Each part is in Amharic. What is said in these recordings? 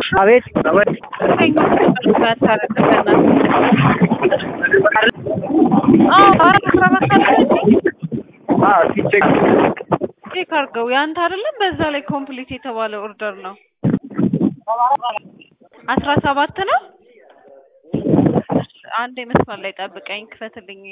አቤት አቤት ሲቼክ ቼክ አድርገው ያንተ አይደለም። በዛ ላይ ኮምፕሊት የተባለ ኦርደር ነው። አስራ ሰባት ነው። አንድ መስመር ላይ ጠብቀኝ፣ ክፈትልኝ።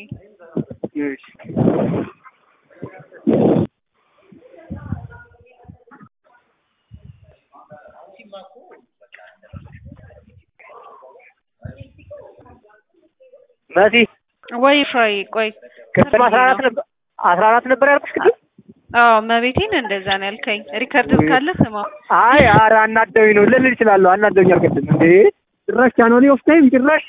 መሲ ወይ ፍራይ ቆይ ቅድም አስራ አራት ነበር አስራ አራት ነበር ያልኩሽ ቅድም። አዎ መቤቴን እንደዛ ነው ያልከኝ። ሪከርድ ካለ ስማ። አይ ኧረ አናደውኝ ነው ልል እችላለሁ። አናደውኛል ቅድም እንዴ ጭራሽ ቻኖሊ ኦፍ ታይም ጭራሽ።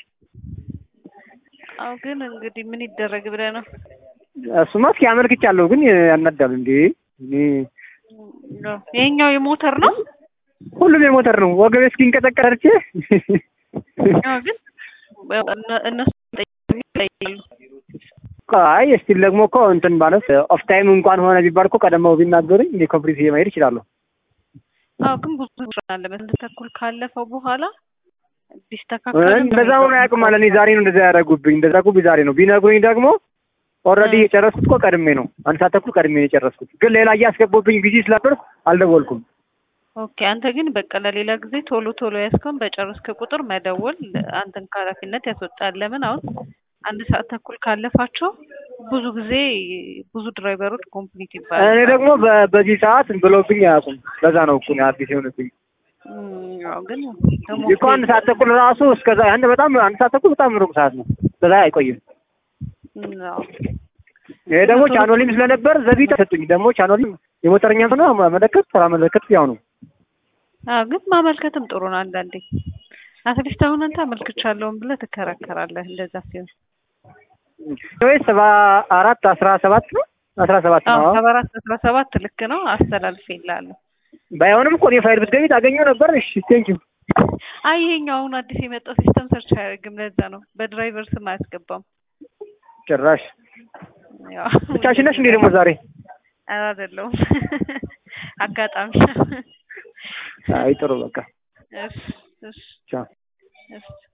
አዎ ግን እንግዲህ ምን ይደረግ ብለህ ነው። እሱማ እስኪ አመልክቻለሁ ግን ያናዳል እንዴ እኔ ይሄኛው የሞተር ነው። ሁሉም የሞተር ነው። ወገቤ እስኪንቀጠቀጥ አድርቼ አዎ ግን እነሱ ይጠይቃሉ። አይ እስቲል ደግሞ እኮ እንትን ማለት ኦፍ ታይም እንኳን ሆነ ቢባል እኮ ቀደመው ቢናገሩኝ እንደ ኮምፕሊት መሄድ ይችላለሁ። አዎ ግን ብዙ አለ አንድ ተኩል ካለፈው በኋላ ቢስተካከል እንደዛ ሆነ አያውቅም ማለት እኔ ዛሬ ነው እንደዛ ያደረጉብኝ። እንደዛ ያደረጉብኝ ዛሬ ነው። ቢነግሩኝ ደግሞ ኦልሬዲ የጨረስኩት እኮ ቀድሜ ነው። አንድ ሰዓት ተኩል ቀድሜ ነው የጨረስኩት። ግን ሌላ እያስገቡብኝ ጊዜ ስላደርኩ አልደወልኩም። ኦኬ አንተ ግን በቃ ለሌላ ጊዜ ቶሎ ቶሎ ያስከውን በጨረስክ ቁጥር መደወል አንተን ከኃላፊነት ያስወጣል። ለምን አሁን አንድ ሰዓት ተኩል ካለፋቸው ብዙ ጊዜ ብዙ ድራይቨሮች ኮምፕሊት ይባላል። እኔ ደግሞ በዚህ ሰዓት ብለውብኝ አያውቁም። ለዛ ነው እኮ አዲስ የሆነብኝ ግን እኮ አንድ ሰዓት ተኩል ራሱ እስከዛ አንድ በጣም አንድ ሰዓት ተኩል በጣም ሩቅ ሰዓት ነው። በዛ አይቆይም። ይሄ ደግሞ ቻኖሊም ስለነበር ዘቢት ሰጡኝ። ደግሞ ቻኖሊም የሞተረኛ ሆነ መለከት ስራ መለከት ያው ነው። አዎ ግን ማመልከትም ጥሩ ነው። አንዳንዴ አትሊስት አሁን አንተ አመልክቻለሁም ብለህ ትከራከራለህ። እንደዛ ሲሆን ወይ ሰባ አራት አስራ ሰባት ነው አስራ ሰባት ነው። ሰባ አራት አስራ ሰባት ልክ ነው። አስተላልፌልሃለሁ። ባይሆንም እኮ እኔ ፋይል ብትገቢ ታገኘው ነበር። እሺ ቴንኪው። አይ ይሄኛው አሁን አዲስ የመጣው ሲስተም ሰርች አያደርግም። ለዛ ነው በድራይቨር ስም አያስገባም። ጭራሽ ብቻሽን ነሽ እንዴ ደግሞ ዛሬ? ኧረ አይደለሁም አጋጣሚ። አይ ጥሩ በቃ እሺ እሺ ቻው። እሺ